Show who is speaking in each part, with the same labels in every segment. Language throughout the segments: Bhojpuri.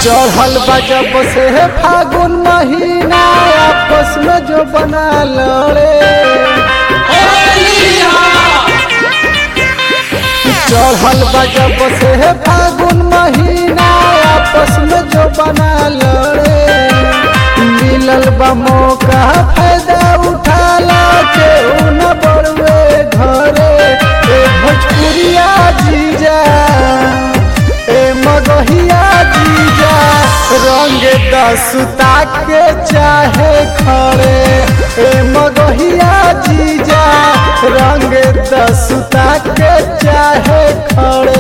Speaker 1: चढ़ल बा जब से फागुन महीना आपस में जो बना लड़े चढ़ल बा जब से फागुन महीना आपस में जो बना लड़े मिलल बा मौका फायदा उठाला के न बड़वे घरे ए भोजपुरिया जीजा ए मगहिया जीजा रंग दसुता के चाहे खड़े ए मगहिया जीजा रंग दसुता के चाहे खड़े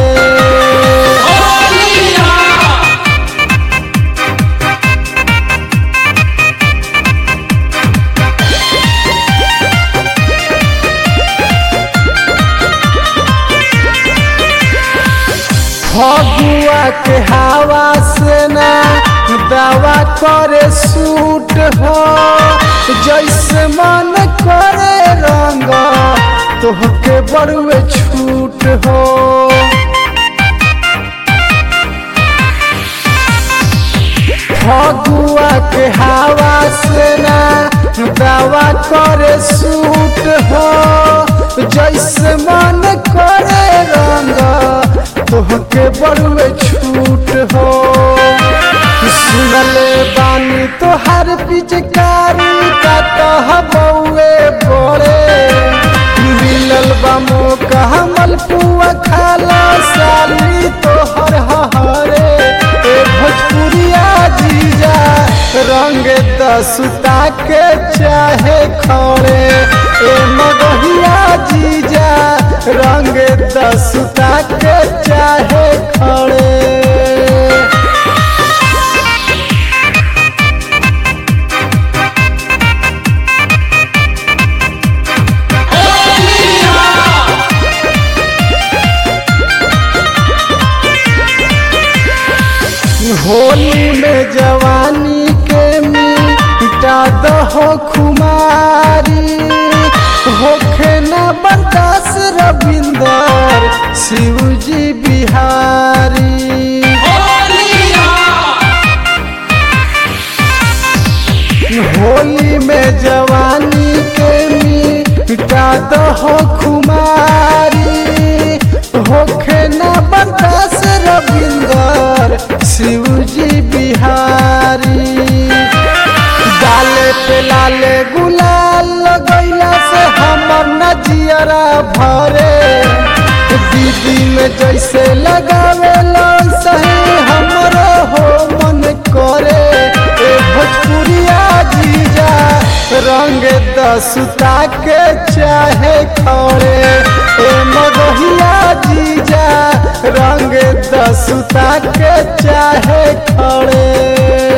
Speaker 1: फगुआ के हवा से ना दवा करे सूट हो जैसे मन करे रंग तोहके बड़ुए छूट हो फगुआ के हवा से ना दवा करे सूट हो जैसे मन करे रंग तोहके बड़ुए छूट हो सुनले बानी तोहर पिचकारी का तह बउए बड़े मिलल बा मौका हमल पुआ खाला साली तोहर हरे ए भोजपुरिया जीजा रंग दसुता के चाहे खड़े ए मगहिया जीजा रंग दसुता के चाहे खड़े होली में जवानी के मिटा दहो खुमारी होखे न बर्दास रविंदर शिवजी बिहारी होली में जवानी के मिटा दहो खुमारी होखे न बर्दास रविंदर शिवजी बिहारी डाले पे लाले गुलाल लगैला से हमर नजियरा भरे दीदी में जैसे लगावे सही हमरो हो मन करे ए भोजपुरिया जीजा रंग दसुता के चाहे खड़े ए मगहिया जीजा रंग दसुता के चाहे खड़े